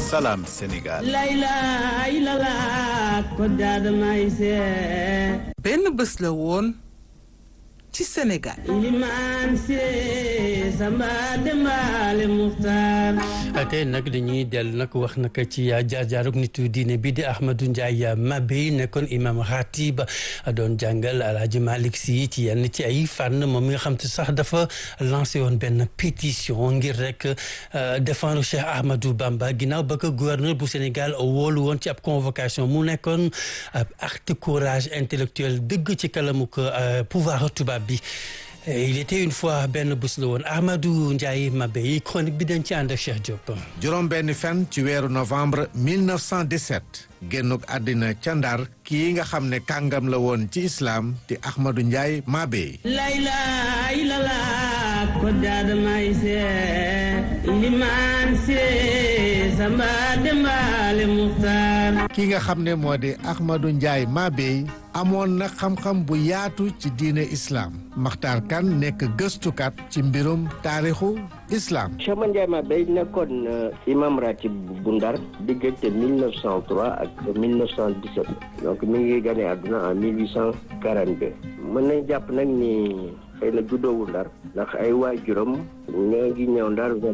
Salam Sénégal. benn bés la woon ci Sénégal. tey nag dañuy dellu nag wax nag ci jaar-jaarug nitu diine bi di Ahmadou Ndiaye Mabéye nekkoon imam ratib doon jàngal Alaaji Malick Sy ci yenn ci ay fànn moom mi nga xam te sax dafa lancé woon benn pétition ngir rek défendre Cheikh Ahmadou Bamba ginnaaw ba ko gouverneur bu Sénégal wóolu woon ci ab convocation mu nekkoon ab acte courage intellectuel dëgg ci kalamu ko pouvoir tubaab bi il était une fois benn bés la woon Ahmadou Ndiaye Mabéye chronique bi dañ ci ànd ak Cheikh Diop. juróom benn fan ci weeru novembre 1917 génnuk àddina ca Ndar kii nga xam ne kàngam la woon ci islam di Ahmadou Ndiaye Mabéye. kii nga xam ne moo di Ahmadou Ndiaye Mabéye amoon na xam-xam bu yaatu ci diine islam Maxtaar Kan nekk gëstukat ci mbirum taarixu islam. Cheikh Ahmadou Ndiaye Mabéye nekkoon imam ratib bu Ndar diggante 1903 ak 1917 donc mi ngi gane àdduna en 1842 mën nañ jàpp nag ni xëy na juddoowul Ndar ndax ay waajuram ñoo ngi ñëw Ndar vers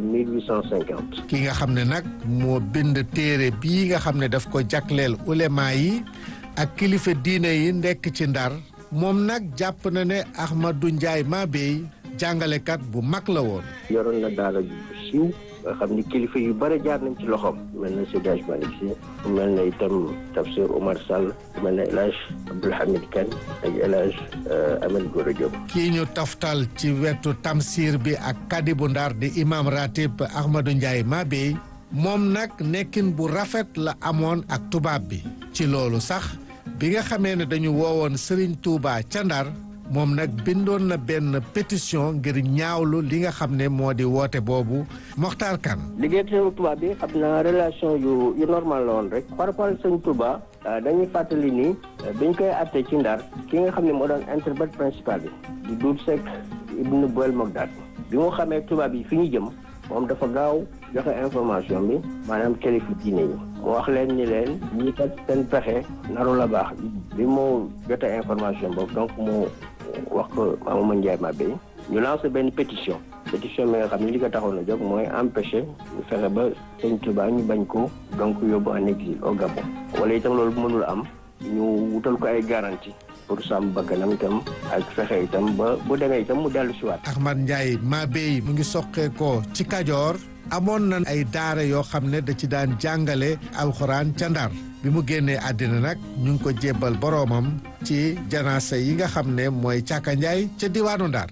1850. ki nga xam ne nag moo bind téere bii nga xam ne daf ko jagleel ulema yi ak kilifa diine yi nekk ci Ndar moom nag jàpp na ne Ahmadou Ndiaye Mabéye jàngalekat bu mag la woon. yoroon na daara ju siiw nga xam ni kilifa yu bare jaar nañ ci loxoom mel na Seydi Hadji Malick Sy mel na itam Tafsir Omar Sall mel na El Hadj Abdoul Hamid Kane ak El Hadj Ahmed Gora Diop kii ñu taftal ci wetu Tamsir bi ak kadibu Ndar di imam ratib Ahmadou Ndiaye Mabéye moom nag nekkin bu rafet la amoon ak tubaab bi ci loolu sax bi nga xamee ne dañu woowoon Serigne Touba ca Ndar moom nag bindoon na benn pétition ngir ñaawlu li nga xam ne moo di woote boobu Mokhtar Kane liggéey sëñ Touba bi xam naa relation yu yu normal la woon rek par rapport ak sëñ Touba dañuy fàttali ni biñ koy àtte ci Ndar ki nga xam ne moo doon interprète principal bi di Doudou Seck Ibn Boel Mogdad bi mu xamee tubaab yi fi ñu jëm moom dafa gaaw joxe information bi maanaam kilifa diine yi mu wax leen ni leen ñii kat seen pexe naru la baax bi mu jote information boobu donc mu wax ko Ahmadou Ndiaye Mabéye ñu lancé benn pétition pétition bi nga xam ne li ko taxoon a jóg mooy empêcher ñu fexe ba sëñ Touba ñu bañ ko donc yóbbu en exil au Gabon wala itam loolu bu mënul am ñu wutal ko ay garantie pour sàmm bakkanam itam ak fexe itam ba bu demee itam mu dellu si waat Ahmad Ndiaye Mabéye mu ngi soqee ko ci Kajoor amoon na ay daara yoo xam ne da ci daan jàngale alxuraan ca Ndar bi mu génnee àddina nag ñu ngi ko jébbal boroomam ci janaasa yi nga xam ne mooy Càkka Njaay ca diwaanu Ndar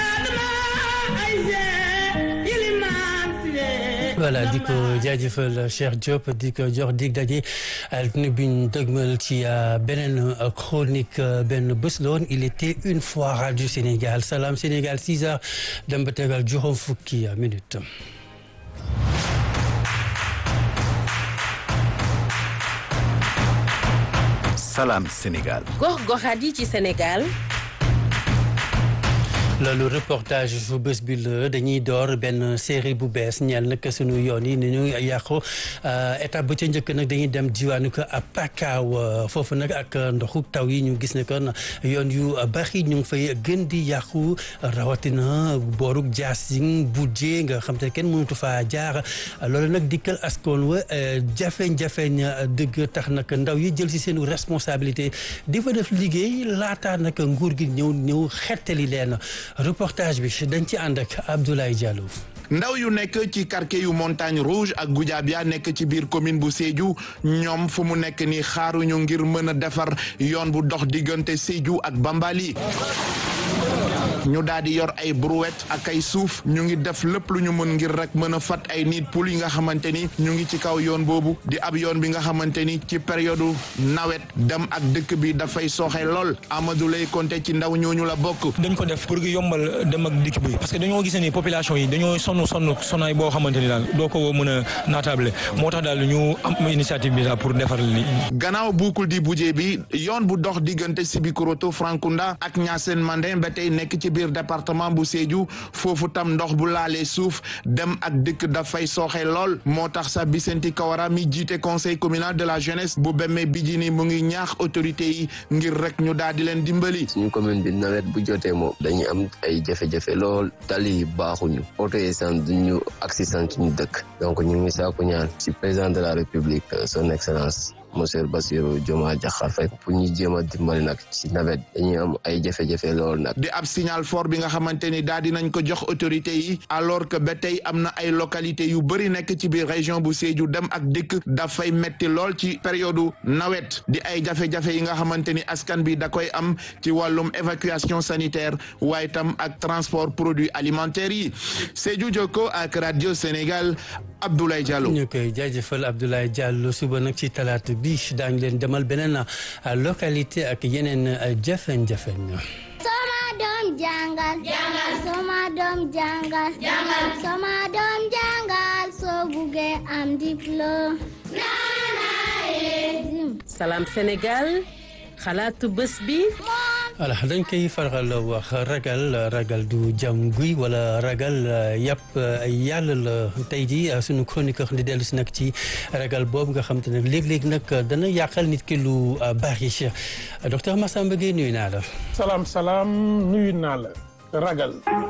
voilà di ko jaajëfal Cheikh Diop di ko jox dig daje altine bi ñu dëgmal ci beneen chronique benn bés la woon il était une fois radio Sénégal Salam Sénégal 6 heures dem ba tegal juróom fukki minutes. Salam Sénégal. gox-goxaat yi ci Sénégal. loolu reportage su bés bi la dañuy door benn série bu bees ñeel nag sunu yoon yi ni ñu yàqu étape ba ca njëkk nag dañuy dem diwaanu ko Pakaaw foofu nag ak ndoxu taw yi ñu gis ne kon yoon yu bari ñu ngi fay gën di yàqu rawatina boorug Diassine Boudjé nga xam te kenn mënatu faa jaar loolu nag dikkal askan wa jafe-jafeñ dëgg tax nag ndaw yi jël si seen responsabilité di fa def liggéey laataa nag nguur gi ñëw ñëw xettali leen. reportage bi dañ ci ànd ak Abdoulaye Diallo. ndaw yu nekk ci quartier yu montagne rouge ak Goudiabia nekk ci biir commune bu Sédhiou ñoom fu mu nekk ni xaaruñu ngir mën a defar yoon bu dox diggante Sédhiou ak Bambali ñu daal di yor ay brouette ak ay suuf ñu ngi def lépp lu ñu mën ngir rek mën a fat ay nit poul yi nga xamante ni ñu ngi ci kaw yoon boobu di ab yoon bi nga xamante ni ci période nawet dem ak dëkk bi dafay sooxe lool Amadou lay compter ci ndaw ñooñu la bokk. dañ ko def pour yombal dem ak dikk bi parce que dañoo gis ni population yi dañoo sonn sonn sonnaay boo xamante ni daal doo ko mën a naatable moo tax daal ñu am initiative bi daal pour defar li gannaaw buukul di bujee bi yoon bu dox diggante Sibikoroto Frankunda ak Niassène Mandé ba tey nekk ci biir département bu Sédhiou foofu tam ndox bu laalee suuf dem ak dëkk dafay sooxe lool moo tax sax Vicente Kawara mi jiite conseil communal de la jeunesse bu Bemme Bijini mu ngi ñaax autorités yi ngir rek ñu daal di leen dimbali. suñu commune bi nawet bu jotee moom dañuy am ay jafe-jafe lool tali yi baaxuñu oto yi sant duñu accident suñu dëkk donc ñu ngi saako ñaan ci président de la république son excellence monsieur Bassirou Diomaye Diakhar Faye pour ñu jéem a dimbali nag ci nawet dañuy am ay jafe-jafe lool nag. di ab signal fort bi nga xamante ni daal di nañ ko jox autorités yi alors que ba tey am na ay localités yu bëri nekk ci biir région bu Sédhiou dem ak dikk dafay metti lool ci période nawet di ay jafe-jafe yi nga xamante ni askan bi da koy am ci wàllum évacuation sanitaire waaye tam ak transport produits alimentaires yi Sédhiou Jokko ak radio Sénégal Abdoulaye Diallo. ñu koy jaajëfal Abdoulaye Diallo suba nag ci talaata bi daañu leen demal beneen localité ak yeneen jafe-jafe. Soma doom jàngal. jàngal Soma doom jàngal. jàngal Soma doom jàngal soo buggee am diplôme. Salam Sénégal xalaatu bés bi. voilà dañ koy faral wax ragal ragal du jam guy wala ragal yàpp yàlla la tey ji suñu chroniqueur di dellu si nag ci ragal boobu nga xam te ne léeg-léeg nag dana yàqal nit ki lu bari docteur Massamba Gueye nuyu naa la. salaam salaam nuyu naa la ragal.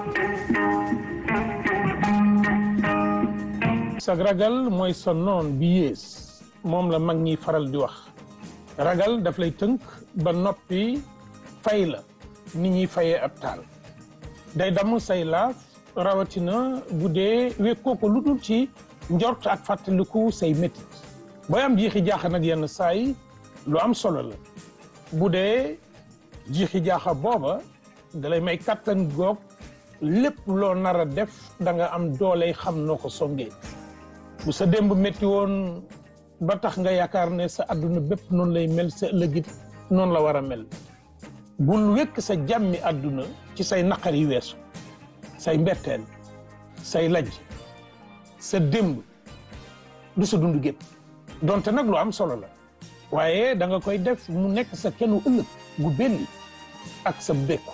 sag ragal mooy sa noon bi yées moom la mag ñi faral di wax ragal daf lay tënk ba noppi. fay la nit ñuy fayee ab taal day damm say laaf rawatina bu dee wekkoo ko lu dul ci njort ak fàttaliku say métit booy am jiixi jaaxa nag yenn saay lu am solo la bu dee jiixi jaaxa booba dalay may kattan goog lépp loo nar a def da nga am dooley xam noo ko songee bu sa démb métti woon ba tax nga yaakaar ne sa adduna bépp noonu lay mel sa ëllëgit noonu la war a mel bul wekk sa jàmmi àdduna ci say naqar yi weesu say mbetteel say lajj sa démb du sa dund gépp donte nag lu am solo la waaye da nga koy def mu nekk sa kenu ëllëg gu belli ak sa békku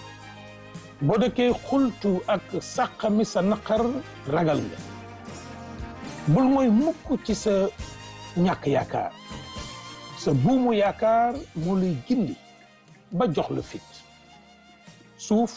boo dëkkee xultu ak sàqami sa naqar ragal nga bul mooy mukk ci sa ñàkk yaakaar sa buumu yaakaar moo lay gindi ba jox la fit suuf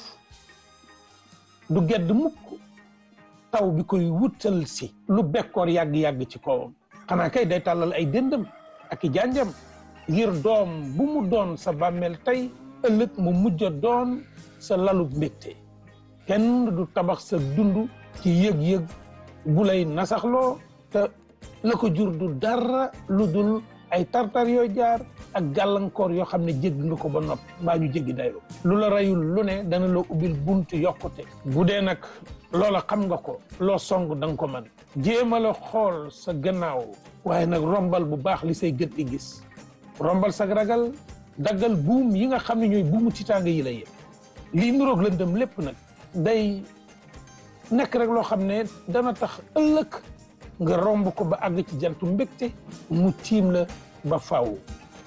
du gedd mukk taw bi koy wutal si lu bekkoor yàgg-yàgg ci kawam xanaa kay day tàllal ay dëndam ak i janjam ngir doom bu mu doon sa bàmmeel tey ëllëg mu mujj a doon sa lalub mbégte kenn du tabax sa dund ci yëg-yëg bu lay nasaxloo te la ko jur du dara lu dul ay tartar yoo jaar ak gàllankoor yoo xam ne jégg nga ko ba noppi mbaa ñu jéggi dayoo lu la rayul lu ne dana la ubbil buntu yokkute bu dee nag loola xam nga ko loo song da nga ko mën jéema la xool sa gannaaw waaye nag rombal bu baax li say gët di gis rombal sa ragal daggal buum yi nga xam ne ñooy buumu tiitaanga yi la yëpp lii niroog lëndëm lépp nag day nekk rek loo xam ne dana tax ëllëg nga romb ko ba àgg ci jantu mbégte mu tiim la ba faaw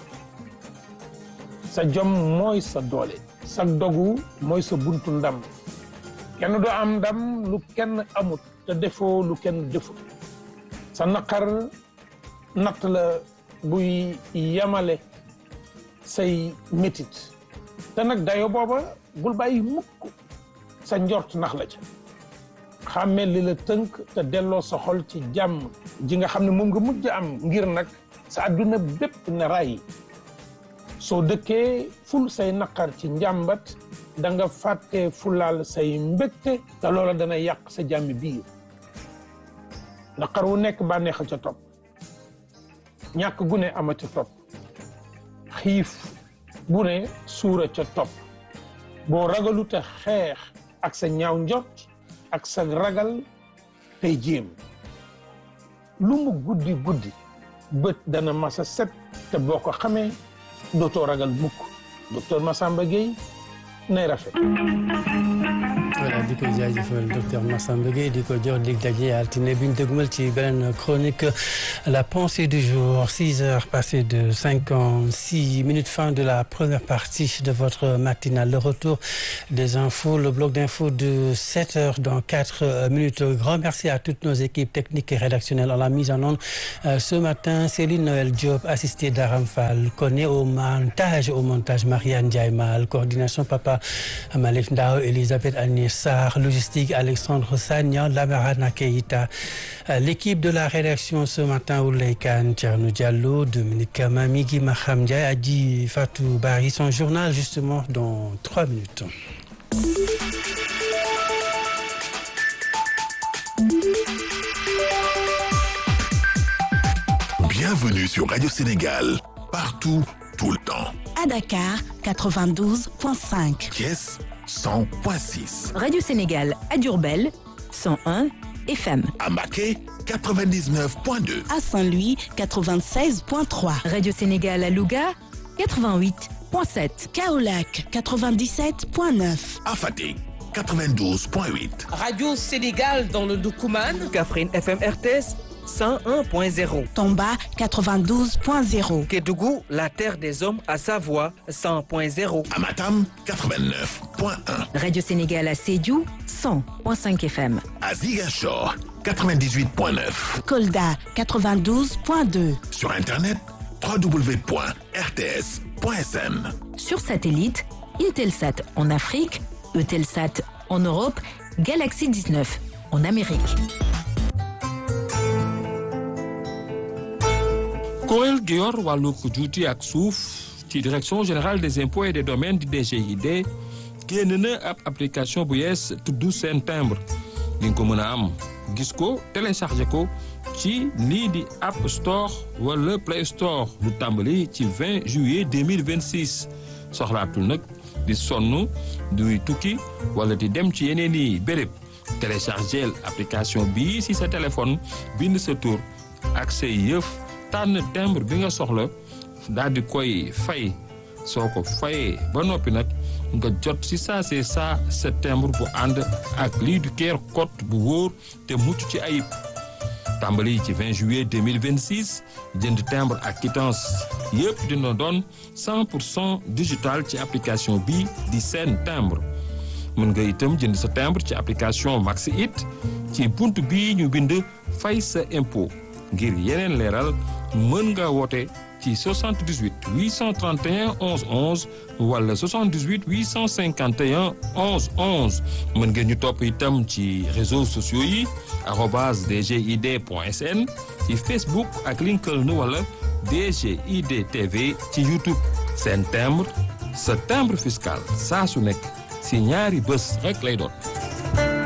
sa jom mooy sa doole sa dogu mooy sa buntu ndam kenn du am ndam lu kenn amut te defoo lu kenn defut sa naqar natt la buy yamale say métit te nag dayo booba bul bàyyi mukk sa njort nax la ca xàmmee li la tënk te delloo sa xol ci jàmm ji nga xam ne moom nga mujj am ngir nag sa àdduna bépp ne ray soo dëkkee ful say naqar ci njàmbat da nga fàtte fulaal say mbégte te loola dana yàq sa jàmmi biir naqar wu nekk bànneex a ca topp ñàkk gu ne ama ca topp xiif bu ne suura ca topp boo ragalu te xeex ak sa ñaaw njot ak sa ragal tey jéem lu mu guddi guddi bët dana masa set te boo ko xamee dootoo ragal mukk docteur Massamba Gueye nay rafet voilà di ko jaajëfal docteur Massamba Gueye di ko jox dig daje altine bi ñu dëgmal ci beneen chronique la pensée du jour six heures passées de cinquante-six minutes fin de la première partie de votre matinale le retour des infos le bloc d'infos de sept heures dans quatre minutes grand merci à toutes nos équipes techniques et rédactionnelles à la mise en onde ce matin Céline Noël Diop assistée d'Aram Fall Koné au montage au montage Marianne Ndiaye Mal coordination Papa Malick Ndao Elisabeth Agnès Sarr logistique Alexandre Sagnan Lamarana Keita l'équipe de la rédaction ce matin Oulay Kane Thierno Diallo Dominique Kama Migui Maham Ndiaye Adji Fatou Bari son journal justement dans trois minutes Bienvenue sur Radio Sénégal, partout, tout le temps. À Dakar, 92.5. Thiès, 100.6. Radio Sénégal à Diourbel, 101 FM. À Maquet, 99.2. À Saint-Louis, 96.3. Radio Sénégal à Louga, 88.7. Kaolac, 97.9. À Fatick, 92.8. Radio Sénégal dans le Doukouman. Kaffrine FM RTS. 101.0. Tomba 92.0. Kédougou, la terre des hommes à Savoie 100.0. Amatam 89.1. Radio Sénégal à Sédhiou 100.5 FM. À Ziguinchor 98.9. Kolda 92.2. Sur internet www.rts.sn. Sur satellite, Intelsat en Afrique, Eutelsat en Europe, Galaxy 19 en Amérique. kuréel gi yor wàllu juuti ak suuf ci direction générale des impôts et des domaines di DGID génn na ab application bu yees tudd seen timbre di nga ko mën a am gis ko téléchargé ko ci lii di App Store wala Play Store lu tàmbali ci 20 juillet 2026 soxlaatul nag di sonn duy tukki wala di dem ci yeneen i béréb téléchargé application bii si sa téléphone bind sa tur ak say yëf. tànn timbre bi nga soxla daal di koy fay soo ko fayee ba noppi nag nga jot si saa see saa sa timbre bu ànd ak lii du keer code bu wóor te mucc ci ayib tàmbali ci 20 juillet 2026 jënd timbre ak quittance yëpp dina doon 100 pour cent digital ci application bi di seen timbre mën nga itam jënd sa timbre ci application Maxi It ci bunt bii ñu bind fay sa impôt ngir yeneen leeral mën nga woote ci 78 831 11 11 wala 78 851 11 11 mën ngeen ñu topp itam ci réseaux sociaux yi arobase dgid point sn ci Facebook ak LinkedIn wala DGID TV ci YouTube seen timbre sa timbre fiscal saa su nekk si ñaari bés rek lay doon.